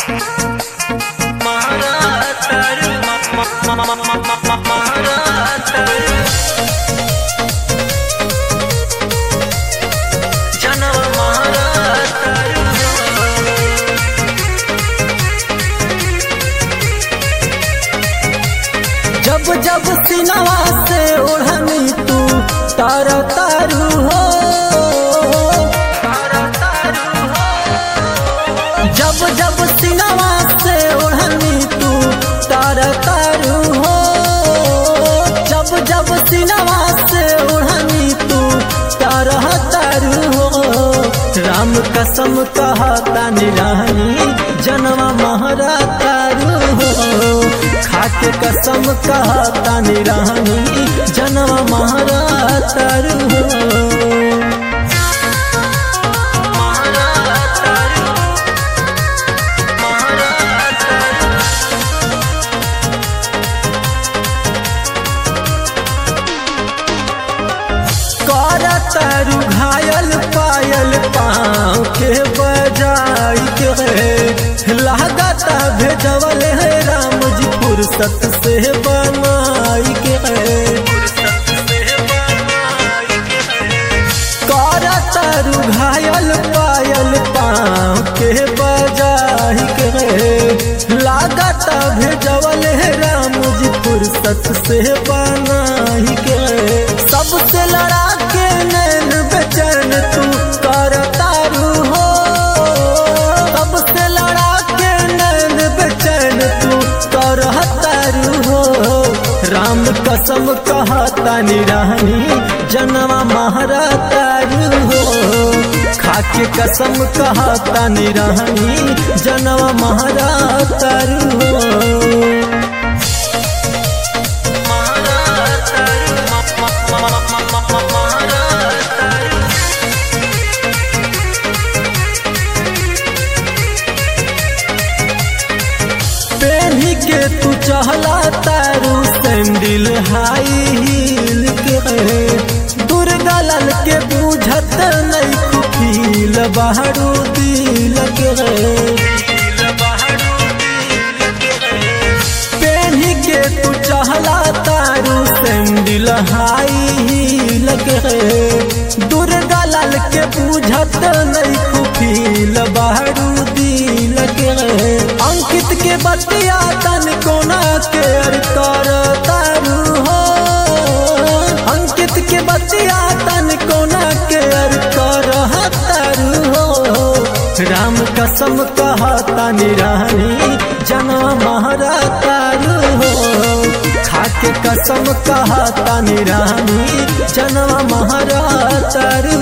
महारातारू महारातारू जनम महारातारू जब जब सिनवा से ओढ़नी तू तार तारू हो जब जब सिनवा से ओढ़नी तू तार तारू हो जब जब सिनवा से ओढ़नी तू तार तारू हो राम कसम कहता निरानी जनवा महरा तारू हो खाके कसम कहता निरानी जनवा महरा तारू हो तारू घायल पायल पाँव के बजाई के लागता भेजवल है राम जी फुर्सत से बनाई के तारू घायल पायल पाँव के बजाई के लागता भेजवल है राम जी फुर्सत से बनाई के सबसे लड़ा के नैन बेचैन तू कर तारू हो सबसे लड़ा के नैन बेचैन तू कर तारू हो राम कसम कहता निरानी जनवा महरा तारू हो खाके कसम कहता निरानी जनवा महरा तारू हो पेन्ही के तू चहला तारू सैंडल हाई हील के दुर्गा लाल के बुझत नहीं खुफील बहरू दिल के पेन्ही के तू चहला तारू सैंडल हाई हील के दुर्गा लाल के बुझत नहीं खुफील बहरू दिल के अंकित के बतिया तन कोना के कर तारू हो अंकित के बतिया तन कोना के कर तारू हो राम कसम कहता निरानी जना महरा तारू हो खाके कसम कहता निरानी जनवा महरा तारू